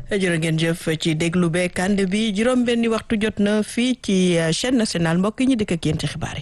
jërë ngeen jëf ci déglu beeg ànd bi juróom benni waxtu jot na fii ci chaîne nationale mbokk yi ñu dëkk ak yéen ci xibaar yi.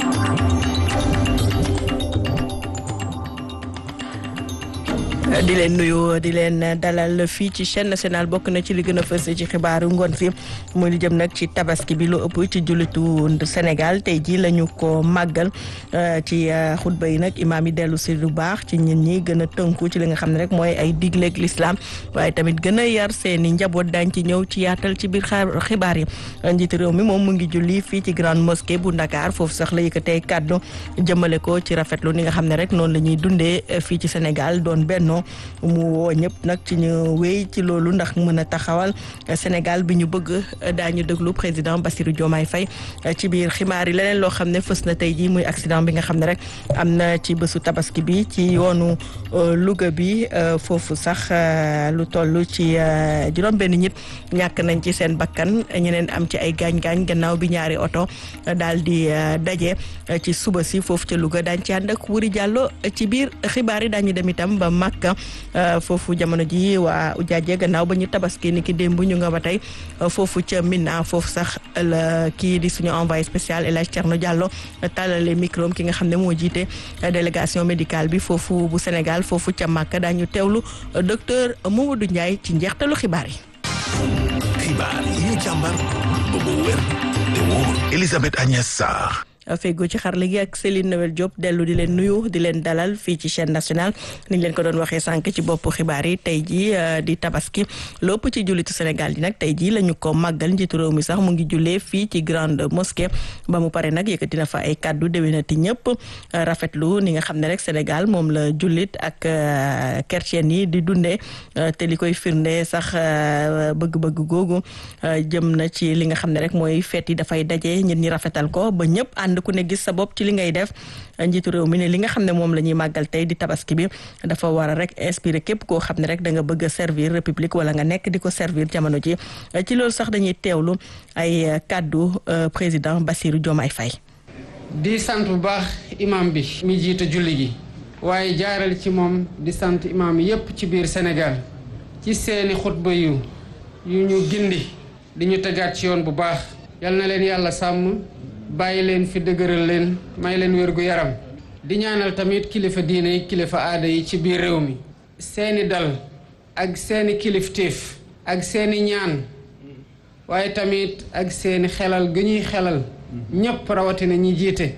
di leen nuyu di leen dalal fii ci chaîne nationale bokk na ci li gën a fës ci xibaaru ngoon si muy li jëm nag ci tabaski bi lu ëpp ci jullitu Sénégal tey jii la ñu ko màggal ci xutba yi nag imaam yi dellu si lu baax ci ñin ñi gën a tënku ci li nga xam ne rek mooy ay digleeg lislaam waaye tamit gën a yar seeni njaboot daañ ci ñëw ci yaatal ci biir xibaar yi njiitu réew mi moom mu ngi julli fii ci grande mosquée bu Ndakaar foofu sax la yëkkatee kàddu jëmale ko ci rafetlu ni nga xam ne rek noonu la ñuy dundee fii ci Sénégal doon bennoo mu woo ñëpp nag ci ñu wéy ci loolu ndax mën a taxawal Sénégal bi ñu bëgg daañu déglu président Bassirou Diomaye Faye ci biir xibaar yi leneen loo xam ne fës na tey jii muy accident bi nga xam ne rek am na ci bésu tabaski bi ci yoonu Louga bi foofu sax lu toll ci juróom-benn nit ñàkk nañ ci seen bakkan ñeneen am ci ay gaañ-gaañ gannaaw bi ñaari oto daal di daje ci suba si foofu ca Louga daañ ci ànd ak Wuri Jàllo ci biir xibaar yi daañu dem itam ba Makka foofu jamono ji waa Ujaaje gannaaw ba ñu tabaski ni ki démb ñu nga ba tey foofu ca Mina foofu sax la kii di suñu envoyé spécial El Hadj Thierno Diallo tàllale micro ki nga xam ne moo jiite délégation médicale bi foofu bu Sénégal foofu ca Makka daañu teewlu docteur Mamadou Ndiaye ci njeextalu xibaar yi. xibaar yi ñu càmbar ba mu wér te wóor Elisabeth Agnès Sarr. fego ci xarala gi ak Céline Noël Diop dellu di leen nuyu di leen dalal fii ci chaîne nationale ni ñu leen ko doon waxee sànq ci bopp xibaar yi tey jii di tabaski lépp ci jullitu Sénégal yi nag tey jii la ñu ko màggal njiitu réew mi sax mu ngi jullee fii ci grande mosquée ba mu pare nag yëkkati na fa ay kàddu déwénati ñëpp rafetlu ni nga xam ne rek Sénégal moom la jullit ak chrétien yi di dundee te li koy firnde sax bëgg-bëgg googu jëm na ci li nga xam ne rek mooy feet yi dafay daje ñit ñi rafetal ko ba ñëpp ànd ku ne gis sa bopp ci li ngay def njiitu réew mi ne li nga xam ne moom la ñuy màggal tey di tabaski bi dafa war a rek inspiré képp koo xam ne rek da nga bëgg a servir république wala nga nekk di ko servir jamono ji ci loolu sax dañuy teewlu ay kàddu président Bassirou Diomaye Faye di sant bu baax imam bi mi jiite julli gi waaye jaaral ci moom di sant imam yépp ci biir Sénégal ci seeni xutba yu yu ñu gindi di ñu tegaat ci yoon bu baax yal na leen yàlla sàmm bàyyi leen fi dëgëral leen may leen wérgu yaram di ñaanal tamit kilifa diine yi kilifa aada yi ci biir réew mi seeni dal ak seeni kilifteef ak seeni ñaan waaye tamit ak seeni xelal gu ñuy xelal ñépp rawatina ñi jiite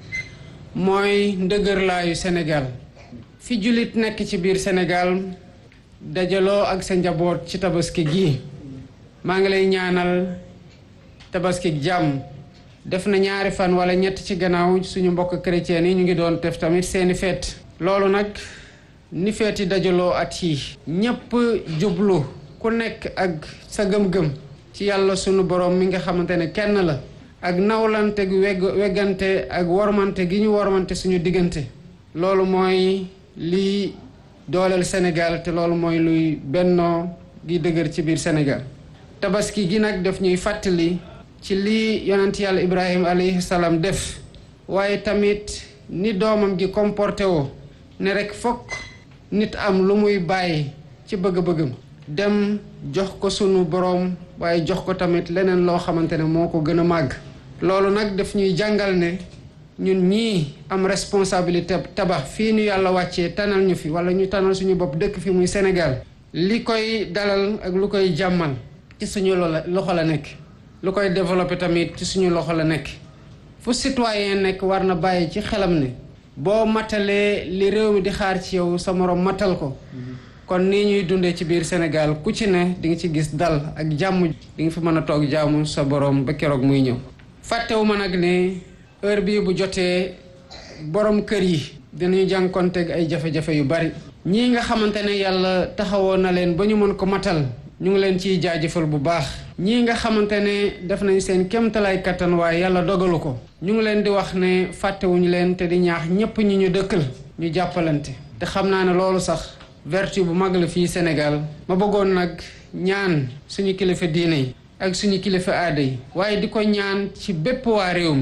mooy ndëgërlaayu Sénégal fi jullit nekk ci biir Sénégal dajaloo ak sa njaboot ci tabaski gi maa ngi lay ñaanal tabaski jàmm def na ñaari fan wala ñett ci gannaaw suñu mbokk chrétien yi ñu ngi doon def tamit seeni feet loolu nag ni feeti dajaloo at yi ñépp jublu ku nekk ak sa gëm-gëm ci yàlla sunu borom mi nga xamante ne kenn la ak nawlante gu wegg weggante ak wormante gi ñu wormante suñu diggante loolu mooy liy dooleel Sénégal te loolu mooy luy bennoo gi dëgër ci biir Sénégal tabaski gi nag daf ñuy fàttali ci lii yonent yàlla ibrahima alayhi salaam def waaye tamit ni doomam gi comporté woo ne rek fokk nit am lu muy bàyyi ci bëgg-bëggam dem jox ko sunu boroom waaye jox ko tamit leneen loo xamante ne moo ko gën a màgg loolu nag daf ñuy jàngal ne ñun ñii am responsabilité tabax fii ñu yàlla wàccee tanal ñu fi wala ñu tanal suñu bopp dëkk fi muy Sénégal li koy dalal ak lu koy jàmmal ci suñu loxo la nekk lu koy développé tamit ci suñu loxo la nekk fu citoyen nekk war na bàyyi ci xelam ne boo matalee li réew mi di xaar ci yow sa moroom matal ko kon nii ñuy dundee ci biir Sénégal ku ci ne di nga ci gis dal ak jàmm di nga fi mën a toog jaamu sa borom ba keroog muy ñëw fàttewu ma nag ne heure bii bu jotee borom kër yi dinañu jànkonteeg ay jafe-jafe yu bari ñii nga xamante ne yàlla taxawoon na leen ba ñu mën ko matal ñu ngi leen ciy jaajëfal bu baax ñii nga xamante ne def nañ seen kéemtalaay kattan waaye yàlla dogalu ko ñu ngi leen di wax ne fàttewuñu leen te di ñaax ñépp ñi ñu dëkkal ñu jàppalante te xam naa ne loolu sax vertu bu mag la fii Sénégal ma bëggoon nag ñaan suñu kilifa diine yi ak suñu kilifa aada yi waaye di ko ñaan ci bépp waa réew mi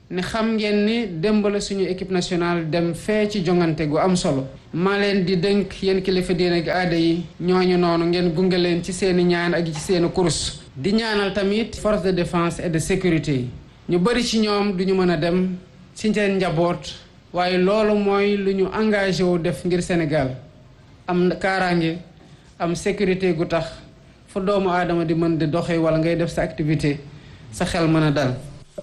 ne xam ngeen ni démb la suñu équipe nationale dem fee ci jongante gu am solo maa leen di dënk yéen kilifa diine gi aada yi ñooñu noonu ngeen gunge leen ci seeni ñaan ak ci seeni kurus di ñaanal tamit force de défense et de sécurité yi ñu bëri ci ñoom duñu mën a dem ci seen njaboot waaye loolu mooy lu ñu engagé wu def ngir Sénégal am kaaraange am sécurité gu tax fu doomu aadama di mën di doxee wala ngay def sa activité sa xel mën a dal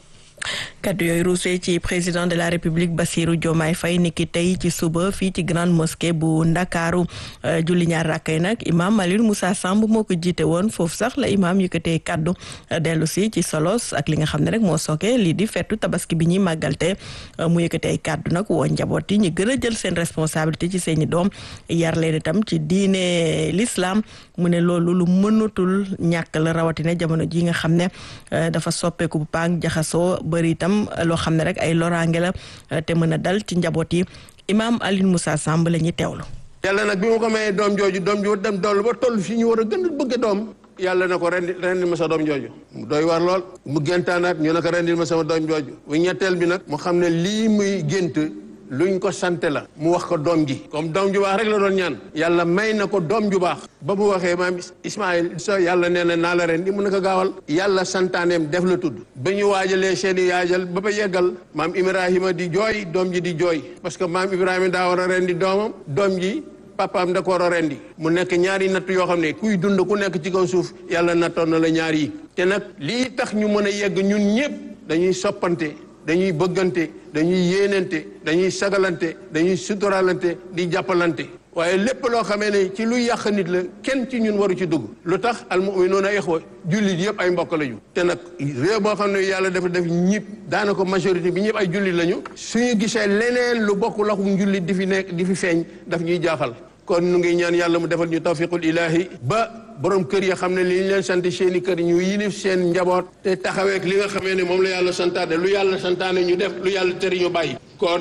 kaddu yooyu ruusee ci président de la république Bassirou Diomaye Faye niki tey ci suba fii ci grande mosquée bu ndakaaru julli ñaar rakkay nag imam Alioune Moussa Samb moo ko jiite woon foofu sax la imam yëkkatee kaddu dellu si ci solos ak li nga xam ne rek moo sooke lii di fettu tabaski bi ñuy màggalte mu yëkkatee kaddu nag woo njaboot yi ñu gën a jël seen responsabilité ci seeni doom yar leen itam ci diine l'islam mu ne loolu lu mënatul ñàkk la rawatina jamono ji nga xam ne dafa soppeeku bu paang jaxasoo bëri itam loo xam ne rek ay loraange la te mën a dal ci njaboot yi imaam Alioune Moussa Samb la ñuy teewlu. yàlla nag bi ma ko mayee doom jooju doom ju dem dool ba toll fi ñu war a gën a bëgg doom yàlla na ko rendi rendil ma sa doom jooju mu doy war lool mu géntaanaat ñu ne ko rendil ma sama doom jooju bu ñetteel bi nag mu xam ne lii muy gént luñ ko sante la mu wax ko doom ji comme doom ju baax rek la doon ñaan yàlla may na ko doom ju baax ba mu waxee maam Ismaïl sa yàlla nee na naa la ren di mun na ko gaawal yàlla santaaneem def la tudd ba ñu waajalee seeni yaajal ba ba yeggal maam Ibrahima di jooy doom ji di jooy parce que maam Ibrahima daa war a ren di doomam doom ji papaam da ko war a rendi mu nekk ñaari natt yoo xam ne kuy dund ku nekk ci kaw suuf yàlla nattoon na la ñaar yi te nag lii tax ñu mën a yegg ñun ñëpp dañuy soppante dañuy bëggante dañuy yéenante dañuy sagalante dañuy suturalante di jàppalante waaye lépp loo xamee ne ci luy yàq nit la kenn ci ñun waru ci dugg lu tax almuminuuna ixwa jullit yëpp ay mbokk lañu te nag réew boo xam ne yàlla dafa def ñëpp daanaka majorité bi ñëpp ay jullit lañu suñu gisee leneen lu bokk laxum jullit di fi nekk di fi feeñ daf ñuy jaaxal kon nu ngi ñaan yàlla mu defal ñu tawfiqul ilaahi ba borom kër ya xam ne li ñu leen sant seeni kër ñu yilif seen njaboot te taxaweek li nga xamee ne moom la yàlla santaane lu yàlla santaane ñu def lu yàlla tëri ñu bàyyi kon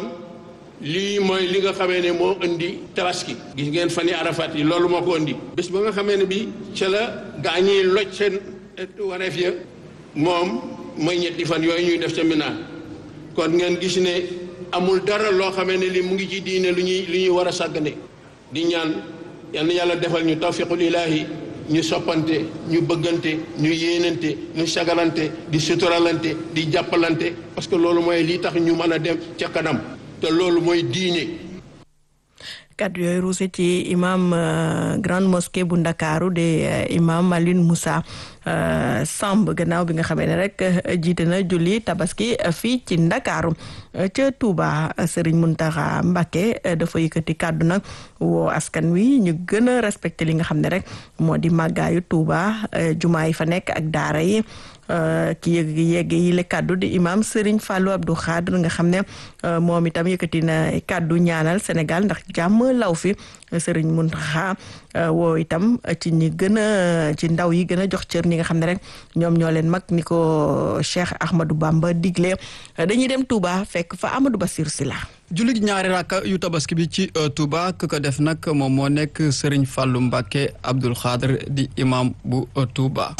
lii mooy li nga xamee ne moo indi tabaski gis ngeen fan yi arafat yi loolu moo ko indi bés ba nga xamee ne bi ca la gaa ñiy loj seen wareef ya moom mooy ñetti fan yooyu ñuy def ca Mina kon ngeen gis ne amul dara loo xamee ne li mu ngi ci diine lu ñuy lu ñuy war a sàggane di ñaan yal na yàlla defal ñu tawfiqul ilaahi ñu soppante ñu bëggante ñu yéenante ñu sagalante di suturalante di jàppalante parce que loolu mooy lii tax ñu mën a dem ca kanam te loolu mooy diine kaddu yooyu ruuse ci imam grande mosquée bu ndakaaru de imam Alioune Moussa Samb gannaaw bi nga xamee ne rek jiite na julli tabaski fii ci ndakaaru ca Touba Serigne Mountakha Mbacké dafa yëkkati kàddu nag woo askan wi ñu gën a respecté li nga xam ne rek moo di màggaayu Touba jumaa yi fa nekk ak daara yi ki yëg yegg yi le kàddu di imam Serigne Fallou Abdou Khadre nga xam ne moom itam yëkkati na kàddu ñaanal Sénégal ndax jàmm law fi Serigne Mountakha woo itam ci ñi gën a ci ndaw yi gën a jox cër ñi nga xam ne rek ñoom ñoo leen mag ni ko Cheikh Ahmadou Bamba digle dañuy dem Touba fekk fa Amadou Bassirou Sylla jullit ñaari rakka yu tabaski bi ci Touba ku ko def nag moom moo nekk Serigne Fallou Mbacké Abdoul Khadre di imam bu Touba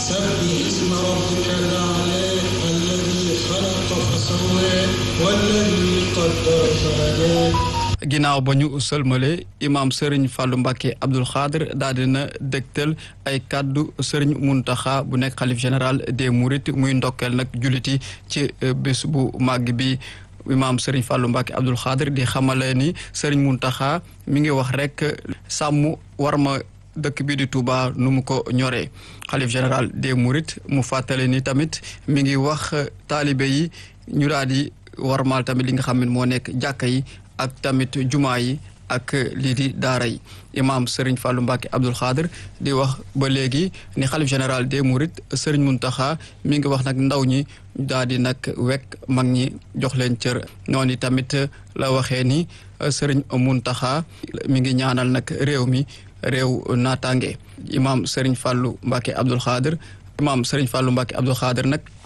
ginnaaw ba ñu sëlmale imam Serigne Fallou Mbacké Abdoul Khadre daal dina dégtal ay kàddu Serigne Mountakha bu nekk xalif général des Mourides muy ndokkeel nag julliti ci bés bu màgg bi imaam Serigne Fallou Mbacké Abdoul Khadre di xamale ni Serigne Mountakha mi ngi wax rek sàmm war ma dëkk bi di Touba nu mu ko ñoree xalif général des Mourides mu fàttale ni tamit mi ngi wax taalibe yi ñu daal di warmaal tamit li nga xam ne moo nekk jàkka yi ak tamit jumaa yi ak lii di daara yi imaam Serigne Fallou Mbacké Abdoul Khadre di wax ba léegi ni xalif général des Mourides Serigne Mountakha mi ngi wax nag ndaw ñi daal di nag wekk mag ñi jox leen cër noonu tamit la waxee ni Serigne Mountakha mi ngi ñaanal nag réew mi réew naataange imaam Serigne Fallou Mbacké Abdoul Khadre imaam Serigne Fallou Mbacké Abdoul Khadre nag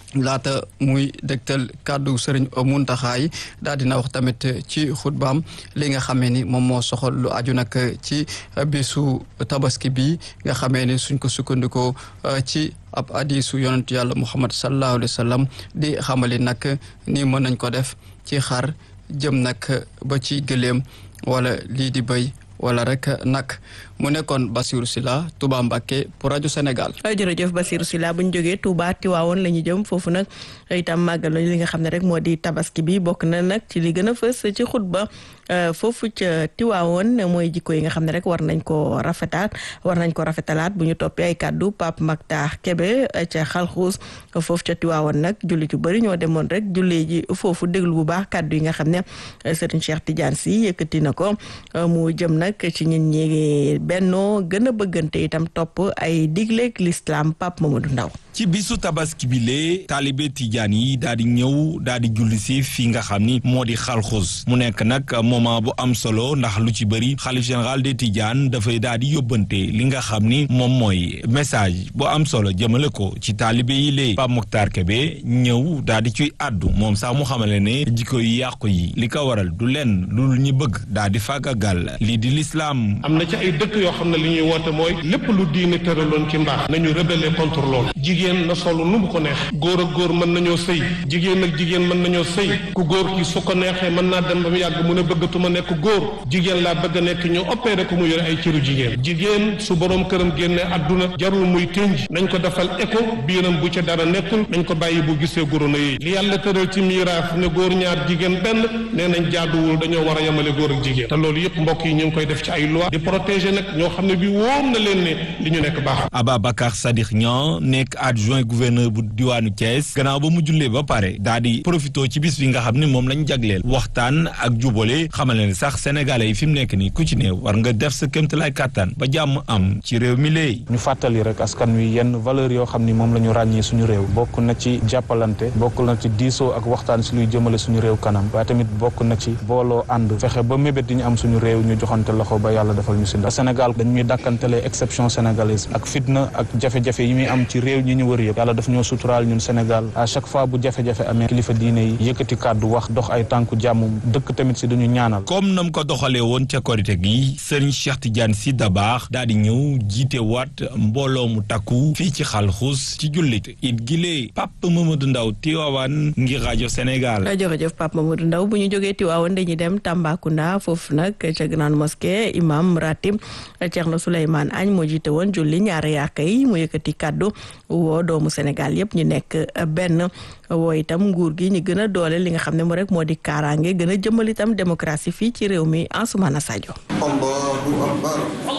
laata muy dégtal kàddu sëriñ Muntaxa yi daal dina wax tamit ci xutbaam li nga xamee ni moom moo soxal lu aju nag ci bisu tabaski bi nga xamee ni suñ ko sukkandikoo ci ab hadiisu yonentu yàlla Muhammad sallallahu alayhi wa sallam di xamali nag ni mën nañ ko def ci xar jëm nag ba ci gëléem wala lii di béy wala rek nag mu nekkoon Bassirou Sylla Touba Mbacké pour rajo Sénégal. jërëjëf Bassirou Sylla bu ñu jógee Touba Tiwaawoon la ñu jëm foofu nag itam màggal li nga xam ne rek moo di tabaski bi bokk na nag ci li gën a fës ci xutba foofu ca Tiwaawoon mooy jikko yi nga xam ne rek war nañ ko rafetaat war nañ ko rafetalaat bu ñu toppee ay kàddu Pape Mactar Kébé ca xalxuus foofu ca Tiwaawoon nag julli ju bëri ñoo demoon rek julli ji foofu déglu bu baax kàddu yi nga xam ne Serigne Cheikh Tidiane Sy yëkkati na ko mu jëm nag ci ñun ñi bennoo gën a bëggante itam topp ay digleeg l'islam Pape Mamadou Ndaw ci bisu tabaski bi lee taalibe tijaan yi daal di ñëw daal di julli si fi nga xam ni moo di xalxus mu nekk nag moment bu am solo ndax lu ci bëri xalif général des tijaan dafay daal di yóbbante li nga xam ni moom mooy message bu am solo jëmale ko ci taalibe yi lee Pape Mokhtar Kébé ñëw daal di ciy àddu moom sax mu xamale ne jikko yi yàqu yi li ko waral du lenn lu ñu bëgg daal di fàggagal lii di lislaam am na ci ay dëkk yoo xam ne li ñuy woote mooy lépp lu diine tëraloon ci mbaax nañu rebeller contre loolu jigéen na solu nu mu ko neex góor ak góor mën nañoo sëy jigéen ak jigéen mën nañoo sëy ku góor ki su ko neexee mën naa dem ba mu yàgg mu ne bëggatuma nekk góor jigéen laa bëgg a nekk ñu opéré ko mu yore ay cëru jigéen jigéen su boroom këram génne àdduna jarul muy tënj nañ ko defal écho biiram bu ca dara nekkul nañ ko bàyyi bu gisee goro na yi li yàlla tëral ci miiraaf ne góor ñaar jigéen benn nee nañ jaaduwul dañoo war a yemale góor ak jigéen te loolu yëpp mbokk yi ñu ngi koy def ci ay loi di protéger nag ñoo xam ne bi wóor na leen ne li ñu nekk baax Ababacar Sadikh Niang nekk adjoint gouverneur bu diwaanu Thiès gannaaw ba mu jullee ba pare daa di profité ci bis bi nga xam ne moom lañ jagleel waxtaan ak jubale xamal ne sax sénégalais yi fi mu nekk nii ku ci ne war nga def sa kéemtalaay kàttan ba jàmm am ci réew mi léegi. ñu fàttali rek askan wi yenn valeur yoo xam ni moom la ñu ràññee suñu réew bokk na ci jàppalante bokk na ci diisoo ak waxtaan si luy jëmale suñu réew kanam waaye tamit bokk na ci booloo ànd fexe ba mébét di ñu am suñu réew ñu joxante loxo ba yàlla defal ñu si ndax Sénégal dañuy dàkkantelee exception sénégalaise ak fitna ak jafe-jafe yi muy am ci réew ñi ñu wër yëpp yàlla daf ñoo suturaal ñun Sénégal à chaque fois bu jafe-jafe amee kilifa diine yi yëkkati kàddu wax dox ay tànku jàmm dëkk tamit si duñu ñaanal comme nam ko doxalee woon ca korite gi sëriñ Cheikh Tidiane Sy Dabakh daal di ñëw jiite waat mbooloo mu takku fii ci xalxus ci jullit it gilee Pape Mamadou Ndaw Tiwaawan ngir rajo Sénégal jërëjëf Pape Mamadou Ndaw bu ñu jógee Tiwaawan dañuy dem Tambacounda foofu nag ca grande mosquée imam ratib Thierno Souleymane Agne moo jiite woon julli ñaari yaaka yi mu yëkkati kàddu woo doomu Sénégal yëpp ñu nekk benn woo itam nguur gi ñu gën a doole li nga xam ne moo rek moo di kaaraange gën a jëmal itam démocratie fii ci réew mi Ansoumana Sadio Allahu akbar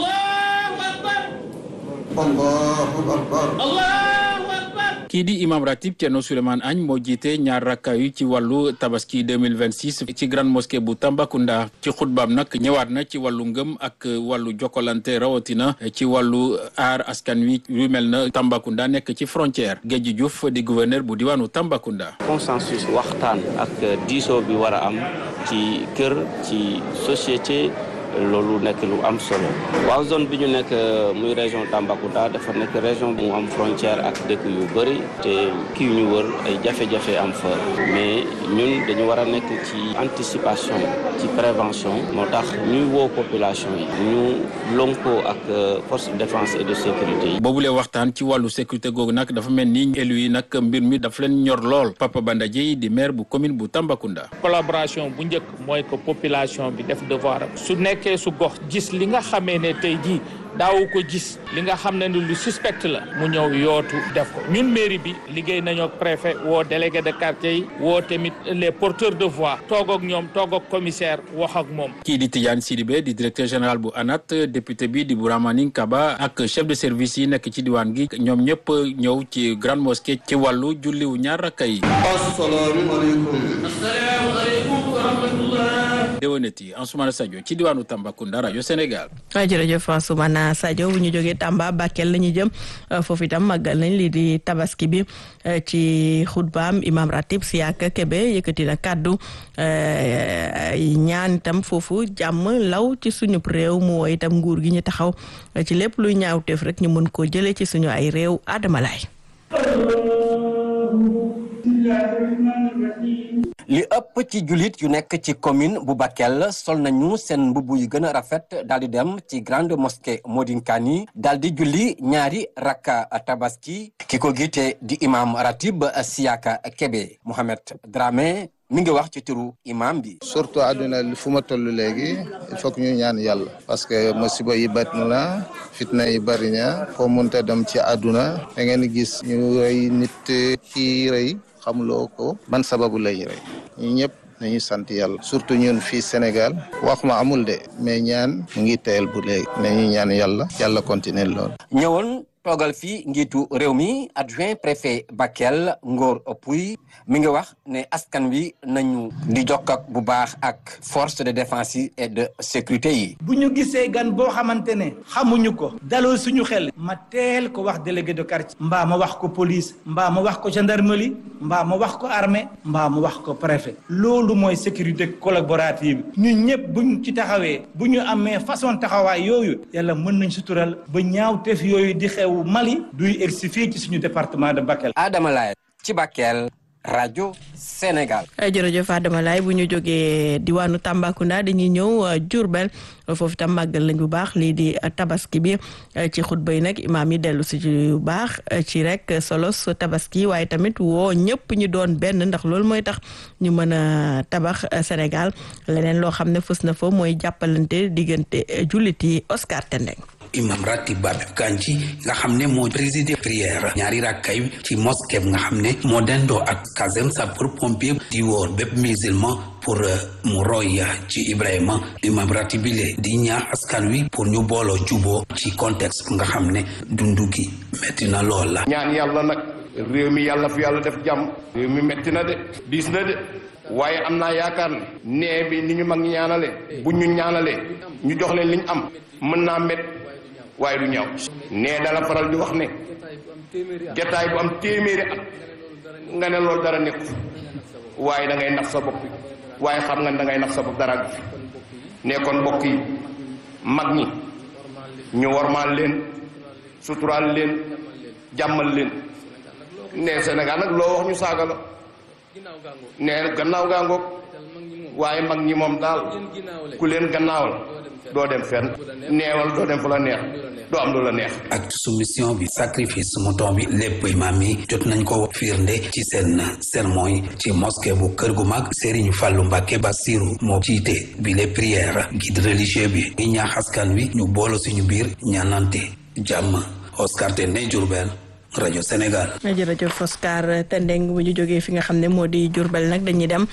Allahu akbar kii di imam ratib Thierno Souleymane Agne moo jiite ñaar rakka yu ci wàllu tabaski 2026 ci grande mosquée bu Tambacounda ci xutbaam nag ñëwaat na ci wàllu ngëm ak wàllu jokkalante rawatina ci wàllu aar askan wi yu mel na Tambacounda nekk ci frontière Géej Diouf di gouverneur bu diwaanu Tambacounda. consensus waxtaan ak diisoo bi war a am ci kër ci société loolu nekk lu am solo waaw zone bi ñu nekk muy région Tambacounda dafa nekk région bu am frontière ak dëkk yu bëri te kii ñu wër ay jafe-jafe am fa mais ñun dañu war a nekk ci anticipation ci prévention moo tax ñuy woo population yi ñu lonkoo ak force de défense et de sécurité yi. boobule waxtaan ci wàllu sécurité googu nag dafa mel ni élu yi nag mbir mi dafa leen ñor lool Papa Banda Dièye di maire bu commune bu Tambacounda. collaboration bu njëkk mooy que population bi def devoir su nekkee su gox gis li nga xamee ne tey jii daawu ko gis li nga xam ne ni lu suspect la mu ñëw yootu def ko ñun mairie bi liggéey nañoo ak préfet woo délégué de quartier yi woo tamit les porteurs de voix toog ak ñoom toog ak commissaire wax ak moom. kii di Tidiane Sidibé di directeur général bu ANAT député bi di Bouramaning Kaba ak chef de service yi nekk ci diwaan gi ñoom ñëpp ñëw ci grande mosquée ci wàllu julliwu ñaar rakka yi. asalaamaaleykum. asalaamaaleykum wa rahmatullah. déwénati Ansoumana Sadio ci diwaanu Tambacounda rajo Sénégal. waaw jërëjëf Ansoumana Sadio bu ñu jógee Tamba Bakel la ñu jëm foofu itam màggal nañ lii di tabaski bi ci xutbaam imam ratib Siaka Kebe yëkkati na kàddu ñaan itam foofu jàmm law ci suñu réew mu woo itam nguur gi ñu taxaw ci lépp luy ñaawteef rek ñu mën koo jëlee ci suñu ay réew Adama Laay li ëpp ci jullit yu nekk ci commune bu Bakel sol nañu seen mbubb yu gën a rafet daal di dem ci grande mosquée Modinkani daal di julli ñaari rakka tabaski ki ko giite di imam ratib Siaka Kebe Mohamed Dramé mi ngi wax ci turu imam bi. surtout àdduna fu ma toll léegi il faut que ñu ñaan yàlla parce que musiba yi bari na fitna yi bari na foo munta dem ci àdduna da ngeen gis ñu rey nit ci rey xamuloo ko ban sababu lay rey ñu ñëpp nañu sant yàlla surtout ñun fii Sénégal wax ma amul de mais ñaan mu ngi teel bu léegi nañu ñaan yàlla yàlla continuer lool. ñëwoon toogal fii njiitu réew mi adjoint préfet Bakel Ngor Pouy mi ngi wax ne askan wi nañu di jokk ak bu baax ak force de défense yi et de sécurité yi. bu ñu gisee gan boo xamante ne xamuñu ko daloo suñu xel ma teel ko wax délégué de quartier mbaa ma wax ko police mbaa ma wax ko gendarmerie mbaa ma wax ko armée mbaa ma wax ko préfet loolu mooy sécurité collaborative ñun ñëpp buñ ci taxawee bu ñu amee façon taxawaay yooyu yàlla mën nañ sutural ba ñaawteef yooyu di xew Mali duy egsi fii ci suñu département de Bakel. Adama Laye ci Bakel rajo Sénégal. jërëjëf Adama Laye bu ñu jógee diwaanu Tambacounda dañuy ñëw Diourbel foofu tam màggal lañ bu baax lii di tabaski bi ci xutba yi nag imaam yi dellu si bu baax ci rek solos tabaski waaye tamit woo ñëpp ñu doon benn ndax loolu mooy tax ñu mën a tabax Sénégal leneen loo xam ne fës na fa mooy jàppalante diggante jullit yi Oscar Tendeng. imam ratib Babib Kandji nga xam ne moo présider prière ñaari rakkay ci mosquée nga xam ne moo dendoo ak caserne sapeur pompier di woor bépp musulman pour mu roy ci Ibrahima imam ratib bile di ñaax askan wi pour ñu booloo juboo ci contexte nga xam ne dundu gi metti na lool la ñaan yàlla nag réew mi yàlla fi yàlla def jàmm réew mi metti na de diis na de waaye am naa yaakaar ne nee bi ni ñu mag ñaanale bu ñu ñaanalee ñu jox leen li ñu am mën naa met waaye du ñaaw nee dala faral di wax ne jataay bu am téeméeri at nga ne loolu dara nekku waaye da ngay nax sa bopp waaye xam nga da ngay nax sa bopp dara fi ne kon mbokk yi mag ñi ñu wormaal leen suturaal leen jàmmal leen ne Sénégal nag loo wax ñu saaga la ne gannaaw gaangoog waaye mag ñi moom daal ku leen gannaawal doo dem fenn neewal doo dem fu la neex doo am lu la neex acte soumission bi sacrifice mouton bi lépp imaam yi jot nañ ko firnde ci seen sermon yi ci mosquée bu kër gu mag Serigne Fallou Mbacké Bassirou moo jiite bi les prières guide religieux bi ñi ñaax askan wi ñu boolo suñu biir ñaanante jàmm Oscar Tendeng Diourbel rajo Sénégal. jërëjëf Oscar Tendeng bu ñu jógee fi nga xam ne moo di Diourbel nag dañuy dem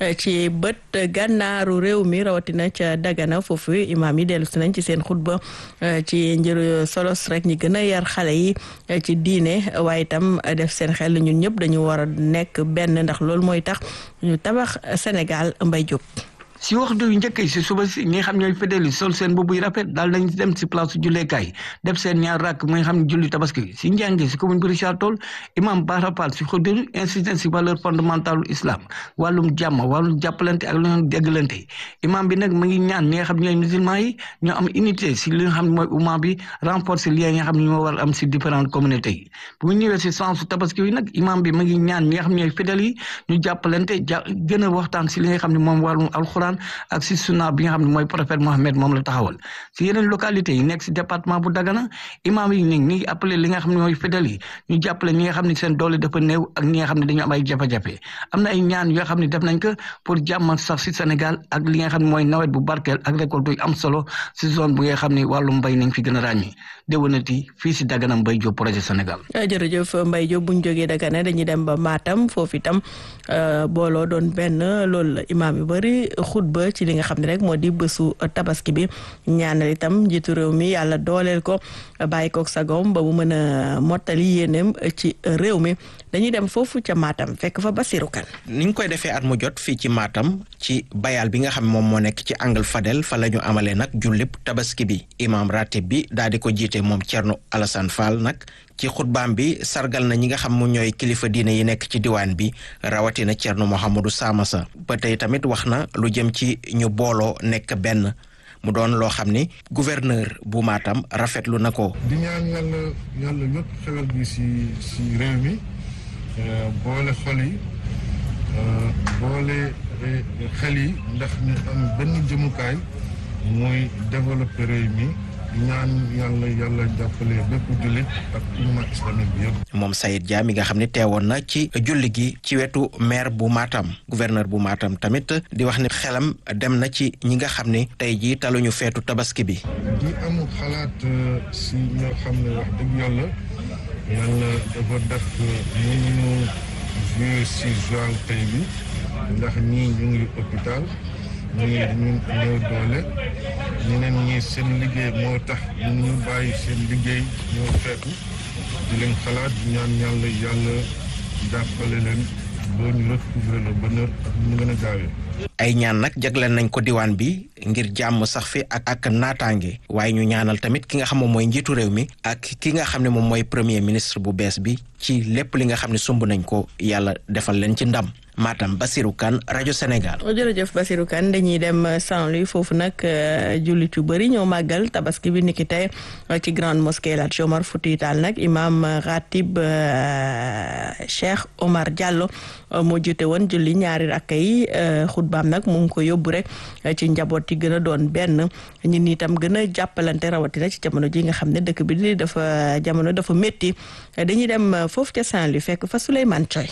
ci bët gànnaaru réew mi rawatina ca Dagana foofu imaam yi dellu si nañ ci seen xutba ci njër solos rek ñi gën a yar xale yi ci diine waaye itam def seen xel ñun ñëpp dañu war a nekk benn ndax loolu mooy tax ñu tabax Sénégal Mbay Jóob si waxtu yu njëkk yi si suba si ñi nga xam ñooy fidèles yi sol seen boobu yu rafet daal nañ dem si place julleekaay def seen ñaar rakk muy nga xam ne julli tabaski si njàngi si commune bi Richard Toll imam Bara Fall si xuddu insistance si valeur fondamentale islam wàllum jàmm wàllum jàppalante ak lu ñu déggalante imam bi nag mu ngi ñaan ñi nga xam ñooy musulman yi ñoo am unité si li nga xam ne mooy umma bi renforcer lien yi nga xam ne ñoo war am si différentes communautés yi bu ñu ñëwee si sensu tabaski yi nag imam bi mu ngi ñaan ñi nga xam ñooy fidèles yi ñu jàppalante ja gën a waxtaan si li nga xam ne moom wàllum alxuraan ak si sunna bi nga xam ne mooy prophète Mohamed moom la taxawal si yeneen localité yi nekk si département bu Dagana imam yi ni ngi appelé li nga xam ne mooy fidèles yi ñu jàppale ñi nga xam ne seen doole dafa néew ak ñi nga xam ne dañu am ay jafe-jafe am na ay ñaan yoo xam ne def nañ ko pour jàmm sax si Sénégal ak li nga xam ne mooy nawet bu barkeel ak récolte yu am solo si zone bu nga xam ne wàllu mbay nañ fi gën a ràññi déwénati fii si Dagana Mbaye Diop projet Sénégal jërëjëf Mbaye Diop bu ñu jógee Dagana dañuy dem ba Matam foofu itam booloo doon benn loolu la imaam yu bëri xutba ci li nga xam ne rek moo di bésu tabaski bi ñaanal itam njiitu réew mi yàlla dooleel ko bàyyi koog sagom ba mu mën a mottali yéeneem ci réew mi dañuy dem foofu ca Matam fekk fa Basirou Kane ni ñu koy defee at mu jot fii ci Matam ci bayal bi nga xam moom moo nekk ci angle Fadel fa la ñu amalee nag jullib tabaski bi imam ratib bi daal di ko jiite moom Thierno Alassane Fall nag ci xutbaam bi sargal na ñi nga xam mu ñooy kilifa diine yi nekk ci diwaan bi rawatina Thierno Mouhamadou Samassa ba tey tamit wax na lu jëm ci ñu booloo nekk benn mu doon loo xam ni gouverneur bu Matam rafetlu na ko. di ñaan yàlla yàlla ñëpp xewal bi si si réew mi boole xol yi boole xel yi ndax ñu am benn jëmukaay mooy développer réew mi ñaan yàlla yàlla jàppale bépp jullit ak umma islamique bi yëpp. moom Sayid Dia mi nga xam ne teewoon na ci julli gi ci wetu maire bu Matam gouverneur bu Matam tamit di wax ne xelam dem na ci ñi nga xam ne tey jii taluñu feetu tabaski bi. di am xalaat si ñoo xam ne wax dëgg yàlla yàlla dafa def mënuñu jouer si joal tey bi ndax ñii ñu ngi hôpital ñii ñu néew doole ñeneen ñi seen liggéey moo tax ñu bàyyi seen liggéey ñoo feetu di leen xalaat ñaan yàlla yàlla jàppale leen boo ñu retrouver le bonheur ak ñu gën a gaawee ay ñaan nag jagleel nañ ko diwaan bi ngir jàmm sax fi ak ak naataange waaye ñu ñaanal tamit ki nga xam moom mooy njiitu réew mi ak ki nga xam ne moom mooy premier ministre bu bees bi ci lépp li nga xam ne sumb nañ ko yàlla defal leen ci ndam Matam Basirou Kane rajo Sénégal. jërëjëf Basirou Kane dañuy dem Saint-Louis foofu nag jullit yu bëri ñoo màggal tabaski bi niki tey ci grande mosquée El Hadj Omar Foutiyou Tall nag imam ratib Cheikh Omar Diallo moo jiite woon julli ñaari rakka yi xutbaam nag mu ngi ko yóbbu rek ci njaboot yi gën a doon benn ñun ñi itam gën a jàppalante rawatina ci jamono ji nga xam ne dëkk bi di dafa jamono dafa métti dañuy dem foofu ca Saint-Louis fekk fa Souleymane Thioy.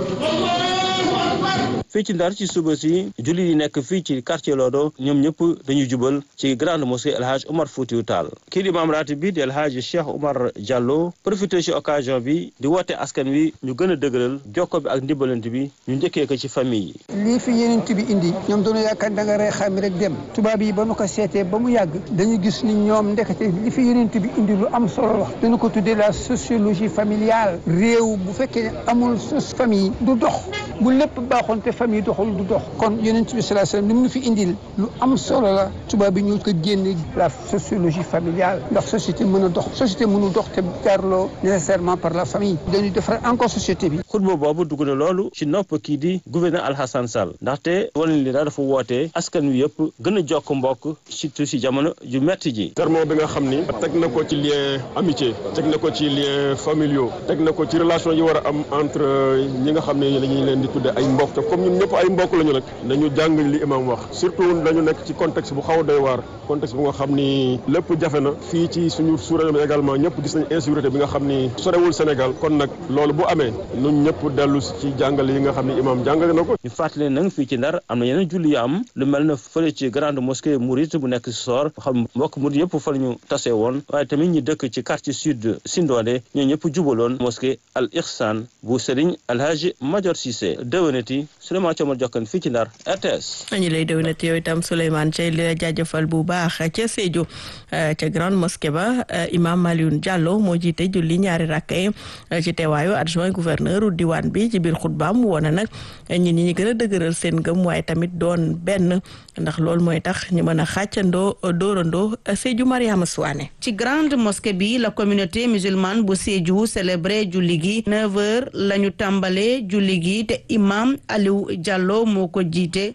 fii ci ndar ci suba si jullit yi nekk fii ci quartier Lodo ñoom ñëpp dañuy jubal ci grande mosquée El Hadj Omar Foutiyou Tall kii di imam ratib bi di El Hadj Cheikh Omar Diallo profité ci occasion bi di woote askan wi ñu gën a dëgëral jokko bi ak ndimbalante bi ñu njëkkee ko ci famille yi lii fi yeneen bi indi ñoom doonu yaakaar da nga rey xam rek dem tubaab yi ba nu ko seetee ba mu yàgg dañu gis ni ñoom ndekete li fi yeneen bi indi lu am solo la dañu ko tuddee la sociologie familiale réew bu fekkee ne amul sos famille du dox bu lépp baaxoon te famille doxul du dox kon yonent bi sallallahu alayhi wasallam li mu fi indil lu am solo la tubaab bi ñu ko génne la sociologie familiale ndax société mën a dox société mënu dox te jaarloo nécessairement par la famille dañuy defar encore société bi xutba boobu dugg na loolu ci nopp kii di gouverneur Alhassane Sall ndaxte wane li daal dafa woote askan wi yëpp gën a jokk mbokk surtout ci jamono ju metti ji sermon bi nga xam ni teg na ko ci lien amitié teg na ko ci lien familiaux teg na ko ci relation yi war a am entre ñi nga xam ne dañuy leen di tudde ay mbokk te comme ñun ñëpp ay mbokk lañu nag nañu jàng li imam wax surtout dañu nekk ci contexte bu xaw a doy waar contexte bu nga xam ni lépp jafe na fii ci suñu sous-région bi également ñëpp gis nañ insécurité bi nga xam ni sorewul Sénégal kon nag loolu bu amee ñun ñëpp dellu ci jàngale yi nga xam ni imam jàngale na ko ñu fàttali nag fii ci Ndar am na yeneen julli yu am lu mel na fële ci grande mosquée Mouride bu nekk si Sor xam mbokk Mouride yëpp fa la ñu tasee woon waaye tamit ñi dëkk ci quartier sud Sindone ñoo ñëpp jubaloon mosquée Al Ihsan bu Serigne Alhaji Major Cissé déwénati Souleymane Thiomar Jokkan fii ci Ndar RTS. ñu lay déwénati yow itam Souleymane Thiel di la jaajëfal bu baax ca Sédhiou ca grande mosquée ba imam Malioune Diallo moo jiite julli ñaari rakka yi ci teewaayu adjoint gouverneur diwaan bi ci biir xutbaam woona nag ñi ñi gën a dëgëral seen gëm waaye tamit doon benn ndax loolu mooy tax ñu mën a xàccandoo dóorandoo Sédhiou Mariama Souane. ci grande mosquée bi la communauté musulmane bu Sédhiou célébré julli gi 9h la ñu tàmbalee julli gi te imam Aliou Diallo moo ko jiite.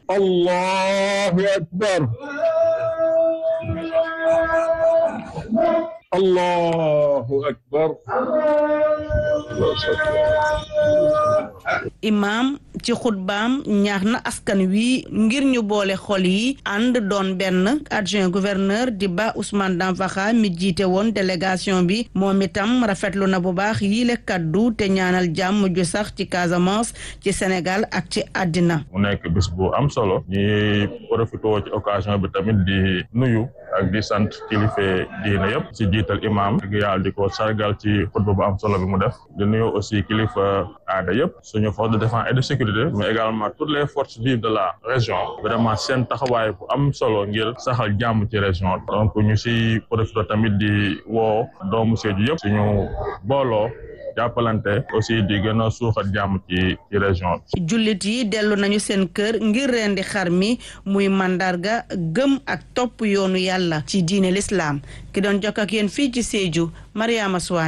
Allahu akbar. Allahu akbar. imam ci xutbaam ñaax na askan wi ngir ñu boole xol yi ànd doon benn adjoint gouverneur di ba Ousmane Danfakha mi jiite woon délégation bi moom itam rafetlu na bu baax yile kaddu te ñaanal jàmm ju sax ci Casamance ci Sénégal ak ci àddina mu nekk bés bu am solo ñi profité ci occasion bi tamit di nuyu ak di sant kilifa diine yëpp ci jiital imam ak yàlla di ko sargal ci xutba bu am solo bi mu def di nuyu aussi kilifa aada yëpp suñu force de défense et de sécurité mais également toutes les forces vives de la région vraiment seen taxawaay bu am solo ngir saxal jàmm ci région donc ñu si profité tamit di woo doomu Sédhiou yëpp suñu booloo jàppalante aussi di gën a suuxat jàmm ci ci région bi. jullit yi dellu nañu seen kër ngir rendi xar mi muy mandarga gëm ak topp yoonu yàlla ci diine l'islam ki doon jokk ak yéen fii ci Sédhiou Mariama Souane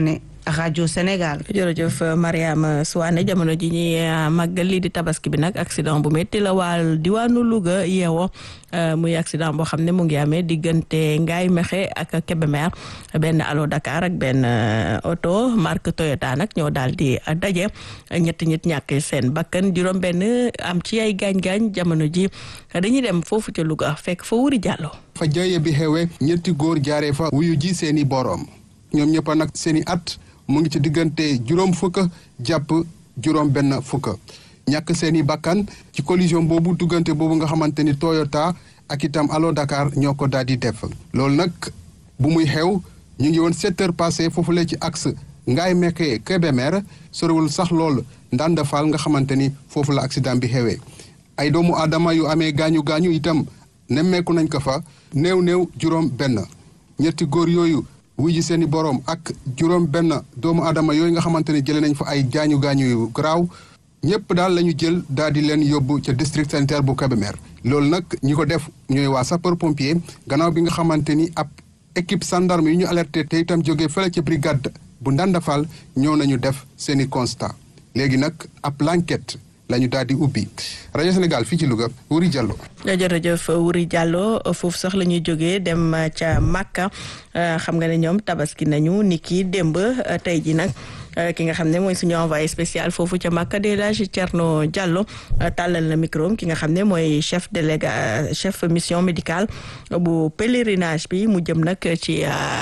rajo Sénégal. jërëjëf Mariama Souane jamono ji ñuy màggal lii di tabaski bi nag accident bu métti la waal diwaanu Louga yeewoo muy accident boo xam ne mu ngi amee diggante Ngaye Mexe ak Kébémer benn Allo Dakar ak benn oto marque Toyota nag ñoo daal di daje ñetti ñit ñàkk seen bakkan juróom benn am ci ay gaañ-gaañ jamono ji dañuy dem foofu ca Louga fekk fa wuri jàllo fa jaye bi xewe ñetti góor jaaree fa wuyu ji seeni boroom ñoom ñëpp nag seeni at mu ngi ci diggante juróom fukk jàpp juróom benn fukk ñàkk seeni bakkan ci collision boobu diggante boobu nga xamante ni Toyota ak itam Allo Dakar ñoo ko daal di def loolu nag bu muy xew ñu ngi woon sept heures passé foofu la ci axe Ngaye Mékhé Kébémer sorewul sax lool Ndanda Fall nga xamante ni foofu la accident bi xewee ay doomu aadama yu amee gaañu gaañu itam nemmeeku nañ ko fa néew néew juróom benn ñetti góor yooyu wuy ji seeni boroom ak juróom benn doomu aadama yooyu nga xamante ni jëlee nañ fa ay gaañu gaañu yu garaaw ñëpp daal la ñu jël daal di leen yóbbu ca district sanitaire bu Kébémer loolu nag ñi ko def ñooy waa sapeur pompier gannaaw bi nga xamante ni ab équipe gendarme yu ñu alerté te itam jógee fële ca brigade bu Ndandafal ñëw nañu def seeni constat léegi nag ab l'enquête la ñu daal di ubbi rajo Sénégal fii ci Louga Wuri Diallo. jërëjëf Wuri Diallo foofu sax la ñuy jógee dem ca Makka xam nga ne ñoom tabaski nañu ni ki démb tey ji nag ki nga xam ne mooy suñu envoyé spécial foofu ca Makka de la Thierno Diallo tàllal na micro ki nga xam ne mooy chef déléga chef mission médicale bu pèlerinage bi mu jëm nag ci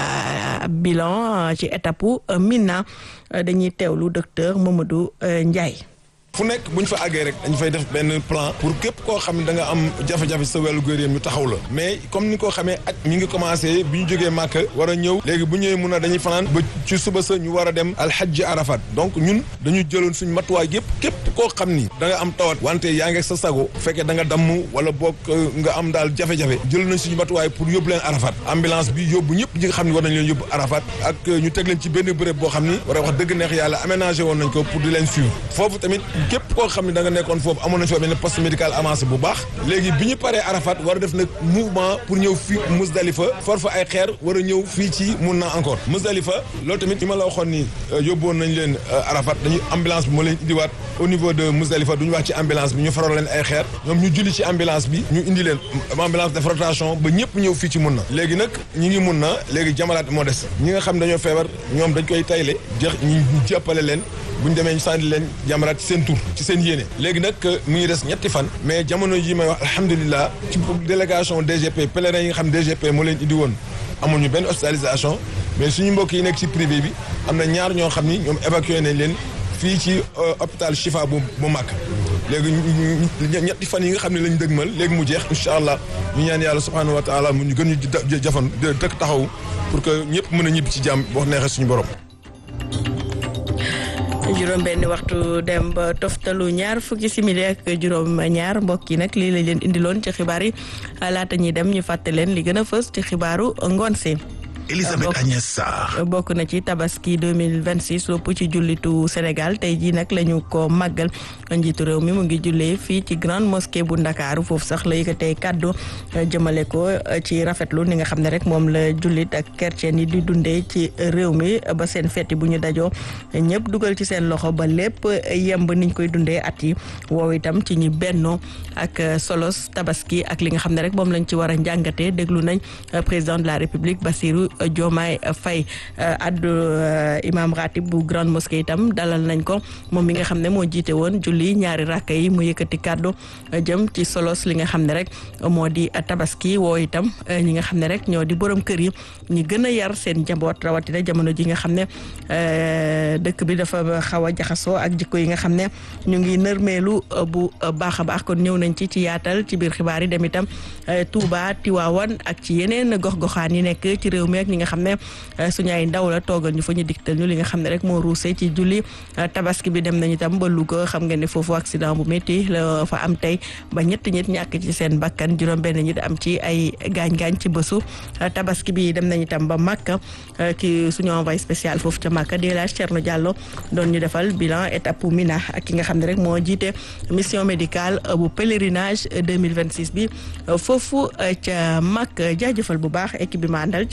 bilan ci étape Mina dañuy teewlu docteur Mamadou Ndiaye. fu nekk bu ñu fa àggee rek dañu fay def benn plan pour képp koo xam ne da nga am jafe-jafe sa wàllu góor ñu taxaw la mais comme ni ko xamee ak mi ngi commencé bi ñu jógee Màkka war a ñëw léegi bu ñëwee mun a dañuy fanaan ba ci suba sa ñu war a dem alxajji arafat donc ñun dañu jëloon suñ matuwaay yëpp képp koo xam ni da nga am tawat wante yaa ngi sa sago fekkee da nga damm wala boog nga am daal jafe-jafe jël nañ suñu matuwaay pour yóbbu leen arafat ambulance bi yóbbu ñëpp ñi nga xam ne war nañ leen yóbbu arafat ak ñu teg leen ci benn béréb boo xam ni war a wax dëgg neex yàlla aménagé woon nañ ko pour di leen suivre foofu tamit képp koo xam ne da nga nekkoon foofu amoon nañ fa benn poste médical avancé bu baax léegi bi ñu paree Arafat war a def nag mouvement pour ñëw fii Musdalifa for fa ay xeer war a ñëw fii ci mun na encore Musdalifa loolu tamit li ma la waxoon ni yóbboon nañ leen Arafat dañu ambulance bi moo leen indiwaat au niveau de Musdalifa duñu wax ci ambulance bi ñu faral leen ay xeer ñoom ñu julli ci ambulance bi ñu indi leen ambulance de rotation ba ñëpp ñëw fii ci mun na léegi nag ñi ngi mun na léegi jamalaat moo des ñi nga xam dañoo feebar ñoom dañ koy tayle jeex ñu jàppale leen bu ñu demee ñu sànni leen jamaraat ci seen tur ci seen yéene léegi nag mu ngi des ñetti fan mais jamono yi may wax alhamdulilah ci délégation DGP pèlerin yi nga xam DGP moo leen indi woon amuñu benn hospitalisation mais suñu mbokk yi nekk ci privé bi am na ñaar ñoo xam ni ñoom évacué nañ leen fii ci hôpital Chifa bu bu Màkk léegi ñetti fan yi nga xam ne lañ dëgmal léegi mu jeex incha allah ñu ñaan yàlla subhanahu wa taala mu ñu gën ñu jafan dëkk taxaw pour que ñëpp mën a ñibbi ci jàmm wax neexee suñu borom juróom benn waxtu dem ba toftalu ñaar fukki simili ak juróom ñaar mbokk yi nag lii lañ leen indiloon ci xibaar yi laata ñuy dem ñu fàtte leen li gën a fës ci xibaaru ngoon si Elisabeth Agnès Sarr bokk na ci tabaski 2026 lopp ci jullitu Sénégal tey jii nag la ñu ko màggal njiitu réew mi mu ngi jullee fii ci grande mosquée bu Ndakaaru foofu sax la yëkkatee kàddu jëmale ko ci rafetlu ni nga xam ne rek moom la jullit ak chrétien yi di dundee ci réew mi ba seen feti bu ñu dajoo ñëpp dugal ci seen loxo ba lépp yemb niñ koy dundee at yi woow itam ci ñi bennoo ak solos tabaski ak li nga xam ne rek moom lañ ci war a njàngatee déglu nañ président de la République Bassirou Diomaye Faye addu imam ratib bu grande mosquée itam dalal nañ ko moom mi nga xam ne moo jiite woon julli ñaari rakka yi mu yëkkati kàddu jëm ci solos li nga xam ne rek moo di tabaski woo itam ñi nga xam ne rek ñoo di borom kër yi ñi gën a yar seen njaboot rawatina jamono ji nga xam ne dëkk bi dafa xaw a jaxasoo ak jikko yi nga xam ne ñu ngi nërmeelu bu baax a baax kon ñëw nañ ci ci yaatal ci biir xibaar yi dem itam Touba Tiwaawan ak ci yeneen gox-goxaan yi nekk ci réew mi ak ñi nga xam ne suñu ay ndaw la toogal ñu fa ñu digtal ñu li nga xam ne rek moo ruusee ci julli tabaski bi dem nañu itam ba Louga xam nga ne foofu accident bu métti la fa am tey ba ñetti nit ñàkk ci seen bakkan juróom benn nit am ci ay gaañ-gaañ ci bësu tabaski bi dem nañu itam ba Makka ki suñu envoyé spécial foofu ca Makka di laaj Thierno Diallo doon ñu defal bilan étape Mina ak ki nga xam ne rek moo jiite mission médicale bu pèlerinage 2026 bi foofu ca Makka jaajëfal bu baax équipe bi ma àndal ci ngoon si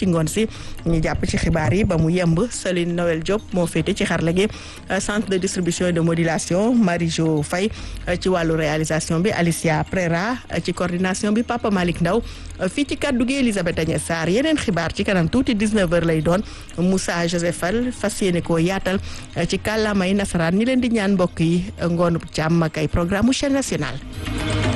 tabaski ñu jàpp ci xibaar yi ba mu yemb Celine Noël Diop moo féete ci xarala gi centre de distribution et de modulation Marie-Jo Faye ci wàllu réalisation bi Alicia Prera ci coordination bi Papa Malick Ndaw fii ci kàddu gi Elisabeth Agnès Sarr yeneen xibaar ci kanam tuuti 19h lay doon Moussa Joseph Fall fas yéene koo yaatal ci kàllaamay nasaraan ñi leen di ñaan mbokk yi ngoonu jàmm ak ay programme chaîne nationale